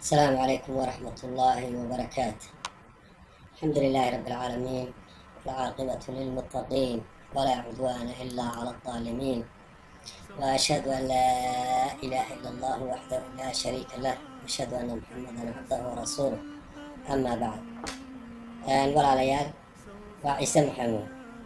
السلام عليكم ورحمة الله وبركاته الحمد لله رب العالمين والعاقبة للمتقين ولا عدوان إلا على الظالمين وأشهد أن لا إله إلا الله وحده لا شريك له وأشهد أن محمدا عبده ورسوله أما بعد walaalyaal waa ciise maxamuud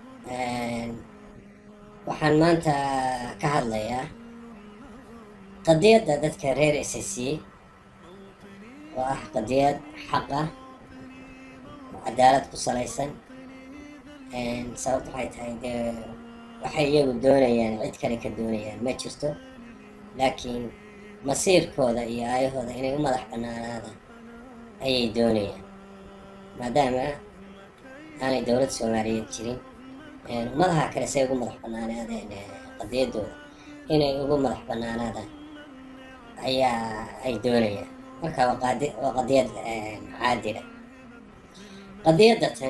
waxaan maanta ka hadlayaa qadiyadda dadka reer s c oo ah qadiyad xaq ah oo cadaalad ku salaysan sababta waxay tahay dee waxay iyagu doonayaan cid kale ka doonayaan ma jirto laakiin masiirkooda iyo aayahooda inay u madax banaanaadaan ayay doonayaan maadaama aanay dowladda soomaaliyeed jirin ummadaha kale say ugu madax banaanaadeen qadiyaddooda inay ugu madax banaanaadaan ayaa ay doonayaan marka waa qaadi waa qadiyad caadila qadiyadda tan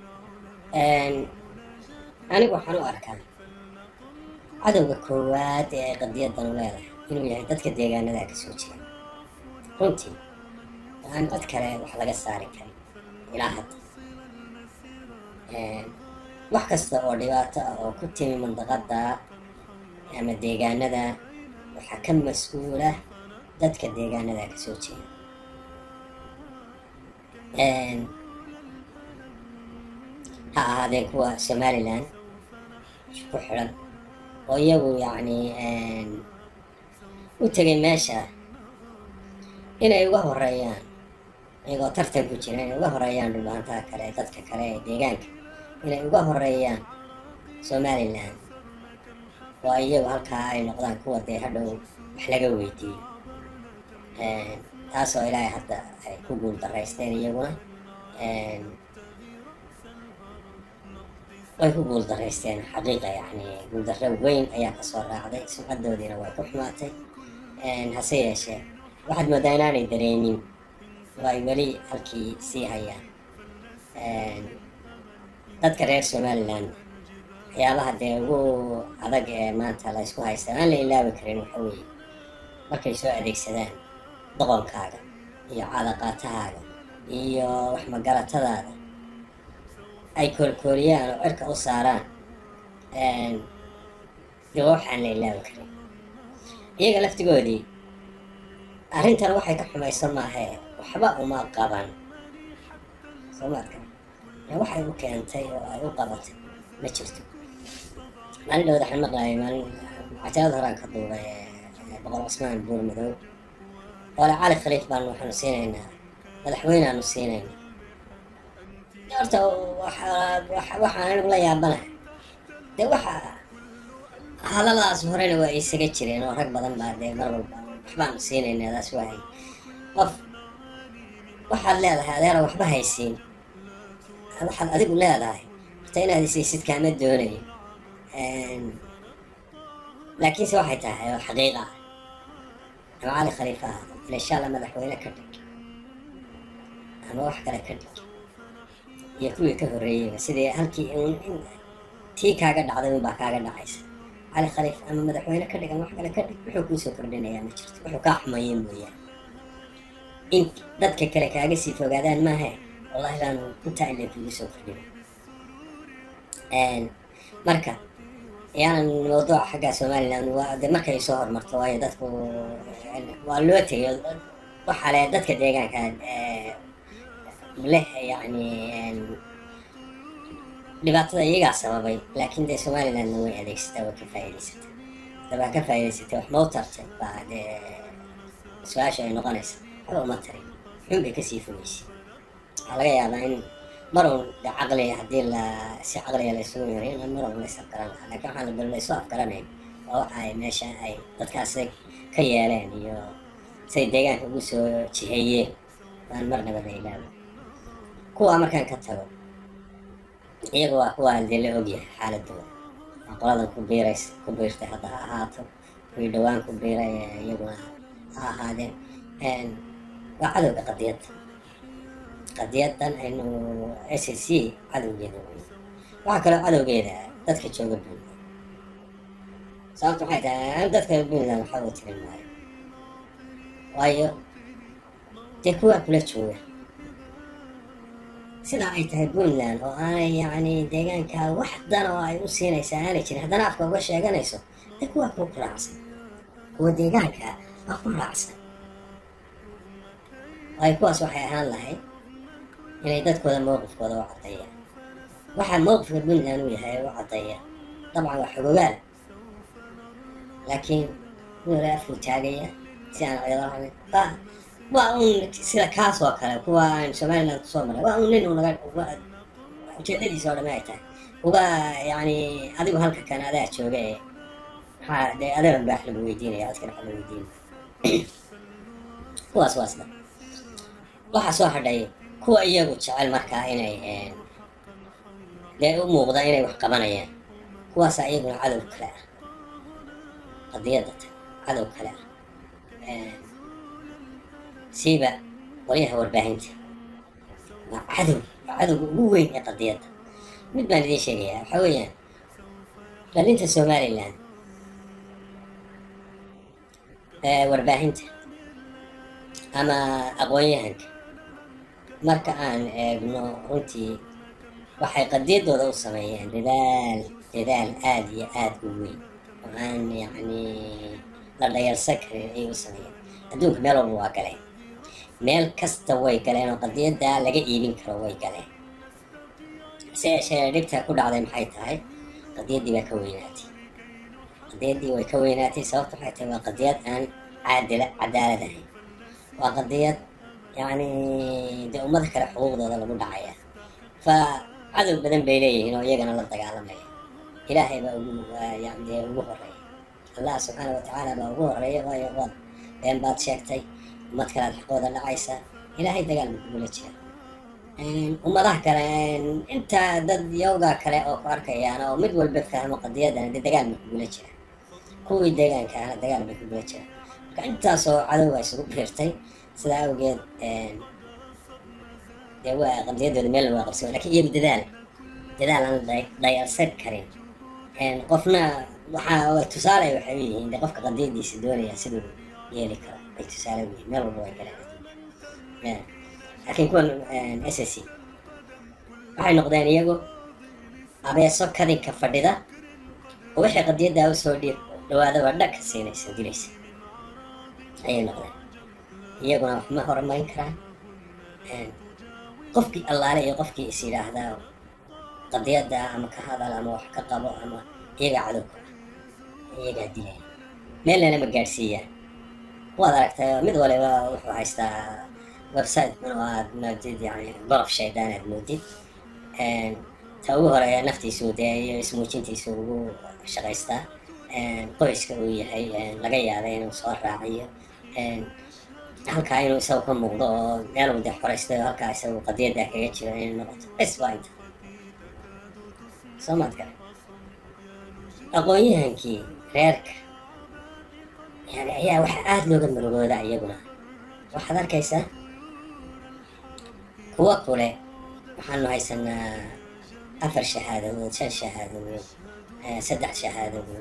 anigu waxaan u arkaa cadowga koowaad ee ay qadiyaddan u leedahay inuu yahay dadka deegaanada ka soo jira runtii aan cid kale wax laga saari karin ilaa hadda wax kasta oo dhibaato ah oo ku timi mandaqada ama deegaanada waxaa ka mas-uula dadka deegaanada ka soo jeeda ha ahaadeen kuwa somalilan ku xidhan oo iyagu yacni u tegay meesha inay uga horeeyaan iyagoo tartan ku jira inay uga horeeyaan dhulbaantaha kale dadka kale ee deegaanka inay uga horeeyaan somalilan oo iyagu halkaa ay noqdaan kuwa dee hadhow wax laga weydiiyo taasoo ilaahay hadda ay ku guul daraysteen iyaguna way ku guul daraysteen xaqiiqa yacni guuldarro weyn ayaa kasoo raacday sumcadoodiina way ku xumaatay hase yeeshee waxaad moodaa inaanay dareemin oo ay weli halkii sii hayaan dadka reer somaliland waxyaabaha dee ugu adag ee maanta la ysku haysta aan la ilaabi karin waxa weeye markay soo adeegsadaan doqonkaaga iyo cadaqaatahaaga iyo waxmagaratadaada ay koolkooliyaan oo cirka u saaraan dee waxaan la ilaabi karin iyaga laftigoodii arrintan waxay ka xumayso maahee waxba uma qaban soomaadka waxay u keentay oo ay u qabatay ma jirto maalin dhowda waxaan maqlaayay maalin cajalada horaan ka duubay boqor cusmaan buur madow oole cali khaliif baanu waxaanu siinaynaa madaxweyneaanu siinaynaa horta waxaan anigu la yaabanahay dee waxa hadaladaas horena waa isaga jireen oo rag badan baa dee mar walba waxbaanu siinaynaa daas wahay qof waxaad leedahay adeera waxba haysiin waxaad adigu leedahay horta inaad isaysid kaama doonayo laakiinse waxay tahay oo xaqiiqa ah ama cali khaliifa ah ila insha allah madaxweyne ka dhig ama wax kale ka dhig iyo kuwii ka horreeyeyba sidii halkii un tii kaaga dhacday unbaa kaaga dhacaysa cali khaliif ama madaxweyne ka dhig ama wax kale ka dhig wuxuu kuusoo kordhinayaa ma jirto wuxuu kaa xumaye mooyaane in dadka kale kaaga sii fogaadaan maahe wallahi baanu intaa ile kugu soo kordhin marka yaanan mawduuca xagga somaliland waa de markay soo hormarto waayo dadku waa loo tegay waxaa le dadka deegaanka leh yacni dhibaatada iyagaa sababay laakiin dee somalilandna way adeegsataa way ka faa'iidaysatay dabaa ka faa'iidaysatay wax mau tartay baa dee su-aasha ay noqonaysa waxba uma tarin xun bay kasii fogeysay waxaa laga yaabaa in marun de caqli haddii la si caqliga la isugu yaray in marun la is afgaran lahaa lakin waxaan bal la isu afgaranayn waa waxa ay meesha ay dadkaasi ka yeeleen iyo say deegaanka ugu soo jiheeyeen baan marnaba la ilaaba kuwaa markaan ka tago iyaga waa kuwaa dee la ogyahay xaaladooda waa qoladan ku biirays ku biirtay hadda ha ahaato kuwii dhowaan ku biiray iyaguna ha ahaadeen waa cadowga qadiyadda qadiyaddan aynu s c cadowgeeda wey waxaa kaloo cadowgeeda dadka jooga buntland sababta waxay tahay dadka puntland waxba u tirin maayo waayo dee kuwaa kula jooga sidaa ay tahay puntland oo aanay yacni deegaanka wax dan oo ay u siinaysaa aanay jirin haddana afka uga sheeganayso dee kuwaa kuwa ku raacsan kuwa deegaanka waa ku raacsan waayo kuwaas waxay ahaan lahayd inay dadkooda mowqifkooda u caddeeyaan waxaa mowqifka puntland uu yahay u caddeeya dabcan waa xogogaal laakiin wala afuu taagaya si aan ciidalahayn waa waa un sida kaas oo kale kuwa aan somaliland kusoo maray waa un nin unaga ujeedadiisa oo dhame ay tahay uga yacni adigu halka kan adaa jooga ee maxaa dee adeegan baax lagu weydiinaya dadkana waxa la weydiinaya kuwaas waa sida waxaa soo hadhay kuwa iyagu jecel markaa inay dee u muuqda inay wax qabanayaan kuwaasaa iyaguna cadow kale ah qadiyadda ta cadow kale ah siiba qolyaha warbaahinta waa cadow waa cadowga ugu weyn ee qadiyadda mid baan idiin sheegayaa waxaa weeyaan dhalinta somaliland warbaahinta ama aqoon-yahanka marka aan eegno runtii waxay qadiyaddooda u sameeyeen dadaal dadaal aada iyo aada u weyn oo aan yacni la dhayalsan karin ayay u sameeyeen adduunka meel walba waa galeen meel kasta way galeen oo qadiyaddaa laga iibin karo way galeen se yeeshee dhibta ku dhacday maxay tahay qadiyaddii baa ka weynaatay qadiyaddii way ka weynaatay sababta waxay tahay waa qadiyad aan caadila cadaalad ahayn waa qadiyad yacni dee ummada kale xuquuqdooda lagu dhacaya fa cadow badan bay leeyihiin oo iyagana la dagaalamaya ilaahay baa ugu yani dee ugu horeeya allah subxaana watacaala baa ugu horeeya waayo waad been baad sheegtay ummad kale aad xaqooda dhacaysa ilaahay dagaal buu kugula jira ummadaha kale intaa dad yowgaa kale oo ku arkayaan oo mid walba fahmo qadiyadana dee dagaal bay kugula jira kuwii deegaanka ahna dagaal bay kugula jira marka intaasoo cadowga isugu biirtay sidaa awgeed dee waa qadiyadooda meel waa qabsan lakin iyagu dadaal dadaal aan dhayalsan karin qofna waxaa tusaale waxay u yihiin de qofka qadiyadiisa doonaya siduu yeeli karo ay tusaale u yihiin meel walba way galeen laakiin kuwan s s c waxay noqdeen iyagu abeeso kadinka fadhida oo waxay qadiyaddaa usoo dhiir dhawaadaba dhag ka siinaysa dilaysa ayay noqdeen iyaguna wax ma horumarin karaan qofkii allaale iyo qofkii is yidhaahdaa qadiyadda ama ka hadal ama wax ka qabo ama iyagaa cadowka ah iyagaa dilaya meelnana ma gaadhsiiyaan waad aragtay mid waliba wuxuu haystaa website oo aad moodid yani gorof shaydaan aad moodid ta ugu horeeya naftiisu dee iyo ismuujintiisu ugu shaqaystaa qoyska uu yahay laga yaabay inuu soo raaciyo halkaa inuu isagu ka muuqdo oo meel uu dee xoraystay oo halkaa isagu qadiyaddaa kaga jiro inay noqoto bes waa inta soo maad gale aqoon-yahankii reerka yani ayaa waxa aada looga murugooda iyaguna waxaad arkaysaa kuwa kule waxaanu haysanaa afar shahaadadood shan shahaadadood saddex shahaadadood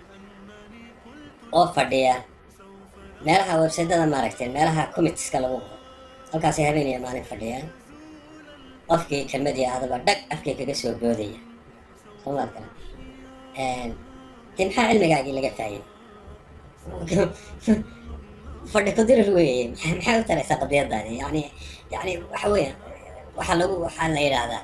oo fadhiya meelaha websaydada maaragtay meelaha commitska lagu qoro halkaasay habeen iyo maalin fadhiyaan qofkii kelmadii adaba dhag afkii kaga soo boodaya soo maad garan dee maxaa cilmigaagii laga faa'iiday fadhi kudirir weeye maxay u taraysaa qadiyadaadi yani yani waxa weeyaan waxaa lagu waxaa la yidhaahdaa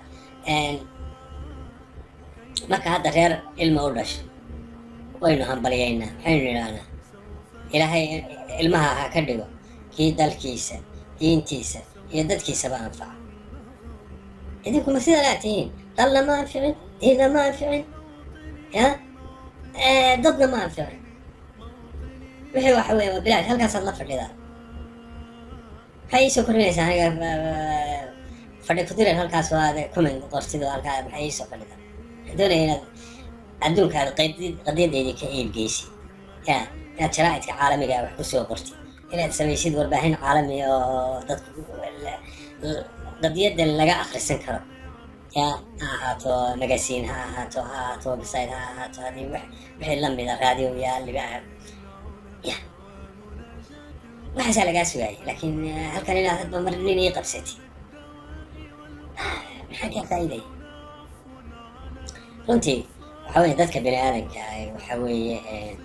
marka hadda reer ilma u dhasho waynu hambalyaynaa maxaynu yidhahnaa ilaahay ilmaha ha ka dhigo kii dalkiisa diintiisa iyo dadkiisaba anfaca idinkuma sidanaa tihiin dalna ma anficin diinna ma anficin ya dadna ma anficin wixii waxa weeye waa bilaash halkaasaad la fadhidaa maxay iisoo korinaysaa aniga fadhi kudiran halkaas oo aad comment qortido halkaa maxay iisoo fadhidaa waxaan doonaya inaad adduunkaada qadiyadeydii ka iibgeysid ya inaad sharaa'idka caalamiga wax kusoo qortid inaad samaysid warbaahin caalami oo dadku qadiyadan laga akrisan karo ya ha ahaato magasiin ha ahaato ha ahaato website ha ahaato hadii wixii lamida raadiyo yaal ya waxaasaa lagaa sugaayay laakiin eh, halkan inaad hadba mar nin ii qabsatid maxaa kaa faa'iidaya runtii waxa weeye dadka bini aadanka ah waxa weeye eh,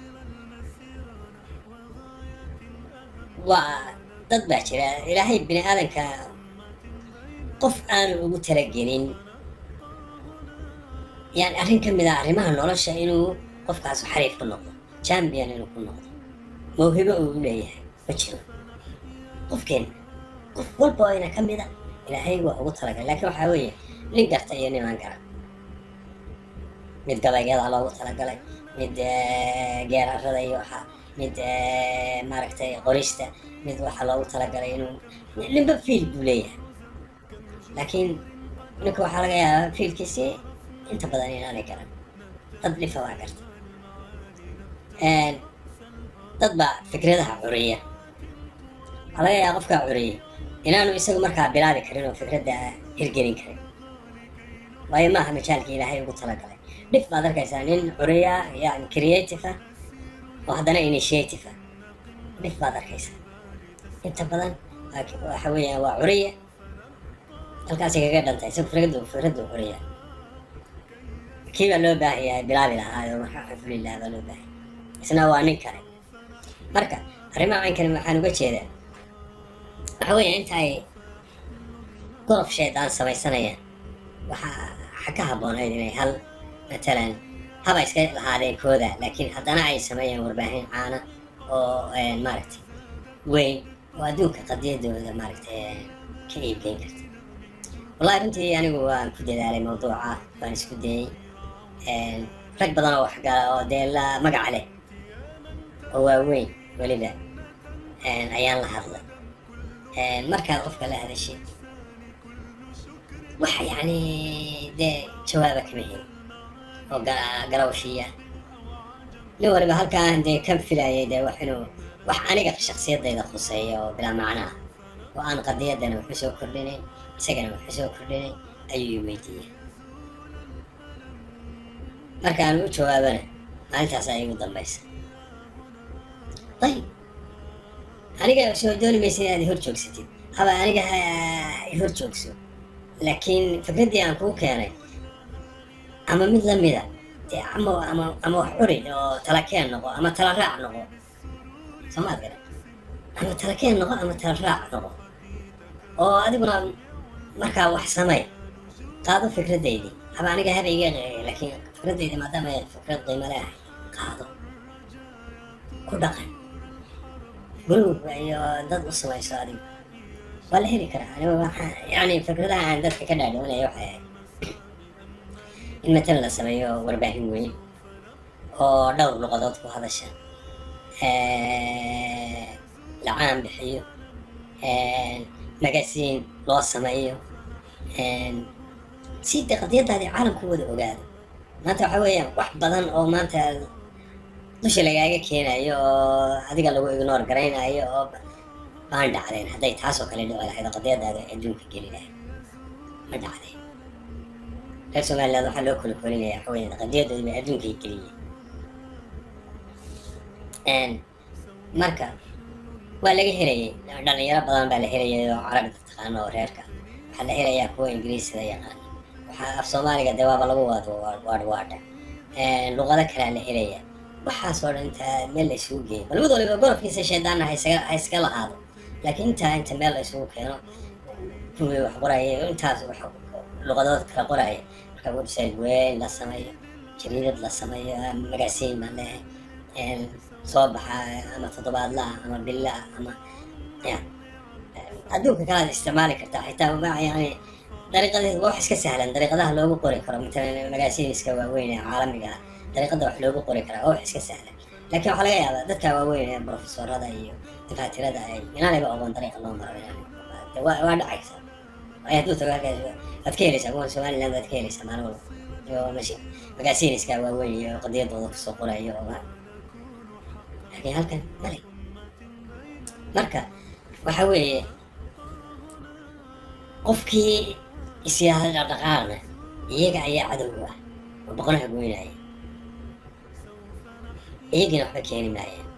waa dad baa jira ilaahay bini aadanka qof aanu ugu talagelin yani arrin ka mid ah arrimaha nolosha inuu qofkaas xariif ku noqdo champion inuu ku noqdo mawhibo uu u leeyahay ma jiro qofkeen qof walba oo ina ka mid a ilaahay waa ugu talagalay laakiin waxaa weeye nin garta iyo nin aan garan mid gabaygyada loogu talagalay mid eh, geerarada iyo waxa mid eh, maaragtay qorista mid waxaa loogu talagalay inuu ninba fiil buu leeyahay laakiin ninka waxaa laga yaabaa fiilkiisi inta badan inaanay garan dad dhifa waa garta Een, dad baa fikradaha curiya waxaa laga yaabaa qofkaa curiya inaanu isagu markaa bilaabi karin oo fikradda hirgelin karin waayo maaha majaalkii ilaahay ugu talagalay dhif baad arkaysaa nin curiya yani creative ah oo haddana initiative ah dhif baad arkaysaa inta badan waa- waxa weeyaan waa curiya halkaasay kaga dhantay isagu fikraddu fikraddu curiya kii baa loo baahan yahay bilaabi lahaa oo waxa xiflilah baa loo baahan yahay. isna waa nin kale marka arrimaha caynkan waxaan uga jeedaa waxa weeye inta ay gorof shaydaan samaysanayaan waxaa waxa ka habboonayd inay hal matalan haba iska lahaadeen kooda laakiin haddana ay sameeyaan warbaahin caana oo een, maaragtay weyn oo adduunka qadiyadooda maaragtay een, ka iibgeyn karta wallahi runtii anigu waan ku dadaalay mawduuca waan isku dayey een, rag badan oo waxgala oo dee la magaca leh oo waaweyn weliba een, ayaan la hadlay een, markaad qofka la hadashid waxa yacni dee jawaaba kama helin oo ga- garawshiya nin waliba halkaan dee kan filayay dee wax inuu wax aniga shaksiyadayda khuseeya oo bilaa macno ah oo aan qadiyadana waxu soo kordhinayn isagana waxu soo kordhinayn ayuu i weydiiyey marka aan u jawaabana maalintaas ay igu dambaysa ayib aniga soo dooni maysa inaad i hor joogsatid haba aniga ha i hor joogso laakiin fikraddii aan kuu keenay ama mid lamida dee ama ama ama wax curid oo tala keen noqo ama tala raac noqo soomaad garan ama tala keen noqo ama tala raac noqo oo adiguna markaa wax samay qaado fikradeydii haba aniga haba iga qeeqay laakiin fikradeydi maadaama ay fikrad qiimo leedahay qaado ku dhaqan gurug iyo dad u samayso adigu waa la heli karaa aniga waxaa yani fikradaha aan dadka ka dhaadhiwanaya waxay ahayd in matalan la sameeyo warbaahin weyn oo dhowr luqadood ku hadasha la caan bixiyo magasiin loo sameeyo si de qadiyadaadii caalamku wada ogaado maanta waxa weeyaan wax badan oo maanta dusha lagaaga keenayo oo adiga lagu ignore garaynayo oo baan dhacdeen hadday taasoo kale dhici lahayd oo qadiyadaada adduunka geli lahayd ma dhacdeen reer somaliland waxaa loo kala kolinaya waxa weeyaan qadiyadooda bay adduunkay geliyeen marka waa laga helayay dhalinyaro badan baa la helayay oo carabi taqaano oo reerka waxaa la helayaa kuwa ingiriisida yaqaana waxaa af soomaaliga dee waaba lagu waado waadhwaadha luqado kalea la helaya waxaasoo dhan intaa meel la isugu geeyo bal mid waliba gorofkiisa shaydaanna ha isaga ha iska lahaado laakiin intaa inta meel la isugu keeno kuwii wax qoraya intaas wax luqadood kala qoraya marka website weyn la sameeyo jariidad la sameeyo magasiin baan leehay soo baxa ama toddobaadla ah ama billa ah ama ya adduunka kalaad isticmaali kartaa xitaa ma yani dariiqadeed waa wax iska sahlan dariiqadaha loogu qori karo matalan magaasiiniska waaweyn ee caalamiga ah dariiqada wax loogu qori karaa waa wax iska sahlan laakiin waxaa laga yaabaa dadka waaweyn ee profesorada iyo dafaatirada ay inaanayba ogoon dariiqa loo maro waa waa dhacaysa ay hadduu tago halkaas waad ka helaysaa kuwan somaliland waad ka helaysaa maalin walba iyo mashi magaasiiniska waaweyn iyo qadiyadooda kusoo qorayo oo laakiin halkan male marka waxa weeye qofkii isyaada dhaqdhaqaaqna iyaga ayaa cadowga ah oo boqonaha goynaya iyagina waxba keeni maayeen